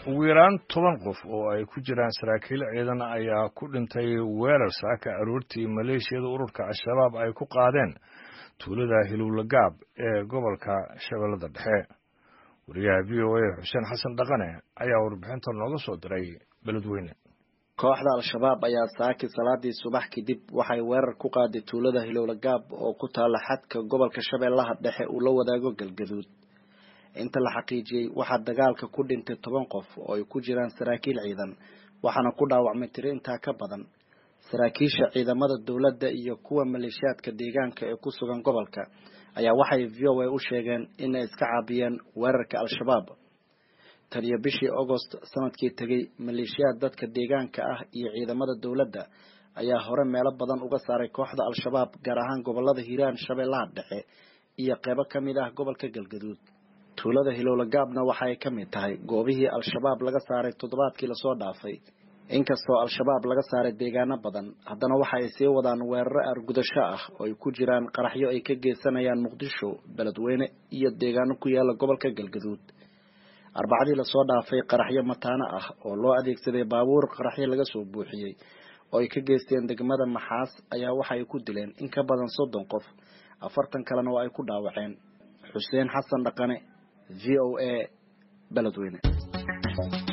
ugu yaraan toban qof oo ay ku jiraan saraakiil ciidan ayaa ku dhintay weerar saaka aroortii maleeshiyada ururka al-shabaab ay ku qaadeen tuulada hilowlagaab ee gobolka shabeellada dhexe wariyaha v o a xuseen xasan dhaqane ayaa warbixinta nooga soo diray beledweyne kooxda al-shabaab ayaa saaki salaadii subax kadib waxay weerar ku qaaday tuulada hilowlagaab oo ku taala xadka gobolka shabeellaha dhexe uu la wadaago galgaduud inta la xaqiijiyey waxaa dagaalka ku dhintay toban qof oo ay ku jiraan saraakiil ciidan waxaana ku dhaawacmay tiro intaa ka badan saraakiisha ciidamada dowladda iyo kuwa maleeshiyaadka deegaanka ee ku sugan gobolka ayaa waxay v o a u sheegeen inay iska caabiyeen weerarka al-shabaab tan iyo bishii agost sanadkii tegay maleeshiyaad dadka deegaanka ah iyo ciidamada dowladda ayaa hore meelo badan uga saaray kooxda al-shabaab gaar ahaan gobolada hiiraan shabeellaha dhexe iyo qeybo ka mid ah gobolka galgaduud tuulada hilowlagaabna waxa ay ka mid tahay goobihii al-shabaab laga saaray toddobaadkii lasoo dhaafay inkastoo al-shabaab laga saaray deegaano badan haddana waxa ay sii wadaan weeraro argudasho ah oo ay ku jiraan qaraxyo ay ka geysanayaan muqdisho beledweyne iyo deegaano ku yaala gobolka galgaduud arbacadii lasoo dhaafay qaraxyo mataano ah oo loo adeegsaday baabuur qaraxyo laga soo buuxiyey oo ay ka geysteen degmada maxaas ayaa waxa ay ku dileen in ka badan soddon qof afartan kalena oo ay ku dhaawaceen xuseen xasan dhaqane v o a beledweyne